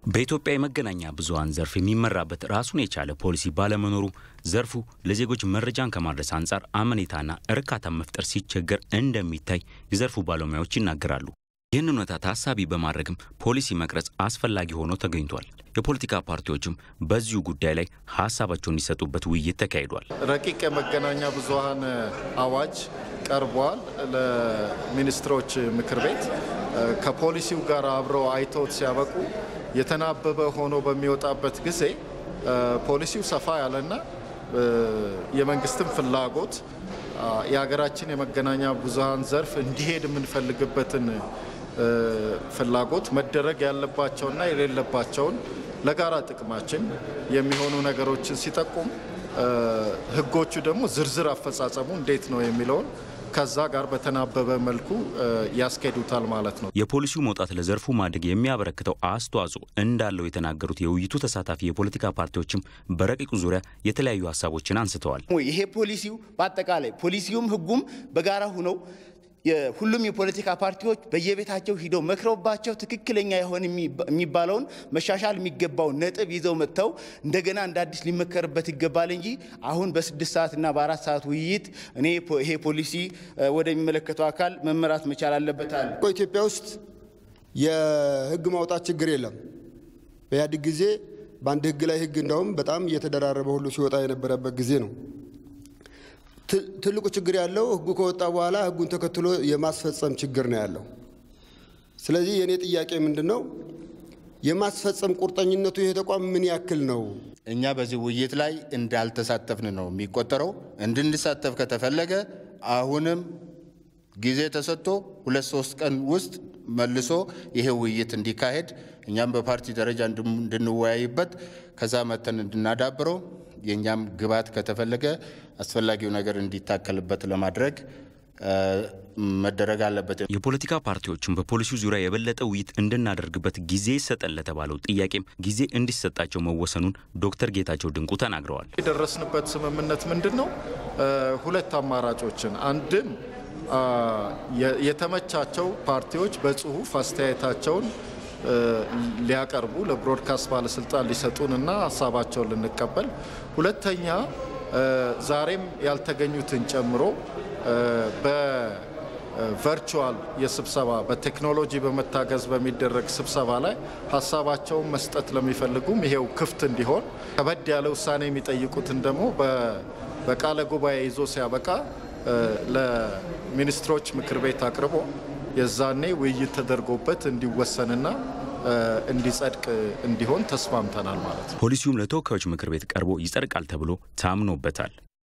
በኢትዮጵያ የመገናኛ ብዙኃን ዘርፍ የሚመራበት ራሱን የቻለ ፖሊሲ ባለመኖሩ ዘርፉ ለዜጎች መረጃን ከማድረስ አንጻር አመኔታና እርካታ መፍጠር ሲቸገር እንደሚታይ የዘርፉ ባለሙያዎች ይናገራሉ። ይህን እውነታ ታሳቢ በማድረግም ፖሊሲ መቅረጽ አስፈላጊ ሆኖ ተገኝቷል። የፖለቲካ ፓርቲዎችም በዚሁ ጉዳይ ላይ ሀሳባቸውን እንዲሰጡበት ውይይት ተካሂዷል። ረቂቅ የመገናኛ ብዙኃን አዋጅ ቀርቧል ለሚኒስትሮች ምክር ቤት። ከፖሊሲው ጋር አብረው አይተውት ሲያበቁ የተናበበ ሆኖ በሚወጣበት ጊዜ ፖሊሲው ሰፋ ያለና የመንግስትም ፍላጎት የሀገራችን የመገናኛ ብዙኃን ዘርፍ እንዲሄድ የምንፈልግበትን ፍላጎት መደረግ ያለባቸውና የሌለባቸውን ለጋራ ጥቅማችን የሚሆኑ ነገሮችን ሲጠቁም ሕጎቹ ደግሞ ዝርዝር አፈጻጸሙ እንዴት ነው የሚለውን ከዛ ጋር በተናበበ መልኩ ያስኬዱታል ማለት ነው። የፖሊሲው መውጣት ለዘርፉ ማደግ የሚያበረክተው አስተዋጽኦ እንዳለው የተናገሩት የውይይቱ ተሳታፊ የፖለቲካ ፓርቲዎችም በረቂቁ ዙሪያ የተለያዩ ሀሳቦችን አንስተዋል። ይሄ ፖሊሲው በአጠቃላይ ፖሊሲውም ህጉም በጋራ ሁነው ሁሉም የፖለቲካ ፓርቲዎች በየቤታቸው ሂደው መክረውባቸው ትክክለኛ የሆነ የሚባለውን መሻሻል የሚገባውን ነጥብ ይዘው መጥተው እንደገና እንደ አዲስ ሊመከርበት ይገባል እንጂ አሁን በስድስት ሰዓትና በአራት ሰዓት ውይይት እኔ ይሄ ፖሊሲ ወደሚመለከተው አካል መመራት መቻል አለበታል። ኢትዮጵያ ውስጥ የህግ ማውጣት ችግር የለም። በኢህአዴግ ጊዜ በአንድ ህግ ላይ ህግ እንዳውም በጣም እየተደራረበ ሁሉ ሲወጣ የነበረበት ጊዜ ነው። ትልቁ ችግር ያለው ህጉ ከወጣ በኋላ ህጉን ተከትሎ የማስፈጸም ችግር ነው ያለው። ስለዚህ የእኔ ጥያቄ ምንድን ነው? የማስፈጸም ቁርጠኝነቱ ይሄ ተቋም ምን ያክል ነው? እኛ በዚህ ውይይት ላይ እንዳልተሳተፍን ነው የሚቆጠረው። እንድንሳተፍ ከተፈለገ አሁንም ጊዜ ተሰጥቶ ሁለት ሶስት ቀን ውስጥ መልሶ ይሄ ውይይት እንዲካሄድ እኛም በፓርቲ ደረጃ እንድንወያይበት ከዛ መተን እንድናዳብረው የእኛም ግብዓት ከተፈለገ አስፈላጊው ነገር እንዲታከልበት ለማድረግ መደረግ አለበት። የፖለቲካ ፓርቲዎችም በፖሊሲው ዙሪያ የበለጠ ውይይት እንድናደርግበት ጊዜ ይሰጠን ለተባለው ጥያቄም ጊዜ እንዲሰጣቸው መወሰኑን ዶክተር ጌታቸው ድንቁ ተናግረዋል። የደረስንበት ስምምነት ምንድን ነው? ሁለት አማራጮችን አንድም የተመቻቸው ፓርቲዎች በጽሁፍ አስተያየታቸውን ሊያቀርቡ ለብሮድካስት ባለስልጣን ሊሰጡንና ሀሳባቸውን ልንቀበል፣ ሁለተኛ ዛሬም ያልተገኙትን ጨምሮ በቨርቹዋል የስብሰባ በቴክኖሎጂ በመታገዝ በሚደረግ ስብሰባ ላይ ሀሳባቸውን መስጠት ለሚፈልጉም ይሄው ክፍት እንዲሆን፣ ከበድ ያለ ውሳኔ የሚጠይቁትን ደግሞ በቃለ ጉባኤ ይዞ ሲያበቃ ለሚኒስትሮች ምክር ቤት አቅርቦ የዛኔ ውይይት ተደርጎበት እንዲወሰንና እንዲጸድቅ እንዲሆን ተስማምተናል ማለት ነው። ፖሊሲውም ለተወካዮች ምክር ቤት ቀርቦ ይጸድቃል ተብሎ ታምኖበታል።